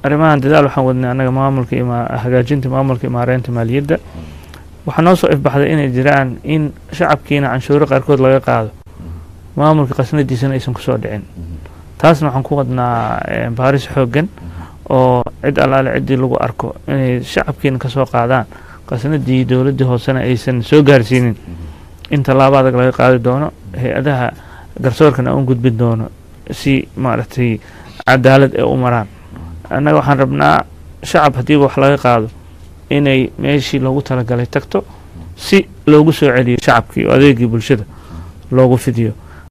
arrimahan dadaal waxaan wadnay annaga maamulka ima hagaajinta maamulka imaareynta maaliyadda waxaa noo soo ifbaxday inay jiraan in shacabkiina canshuuro qaarkood laga qaado maamulka qasnadiisana aysan kusoo dhicin taasna waxaan ku wadnaa eh, baaris xooggan oo cid allaale ciddii lagu arko inay shacabkiina kasoo qaadaan qasnadii dowladdii hoosena aysan soo gaarsiinin in tallaabo adag laga qaadi doono hay-adaha garsoorkana aan u gudbin doono si maaragtay cadaalad ee u maraan annaga waxaan rabnaa shacab haddiiba wax laga qaado inay meeshii loogu talagalay tagto si loogu soo celiyo shacabkii oo adeegii bulshada loogu fidiyo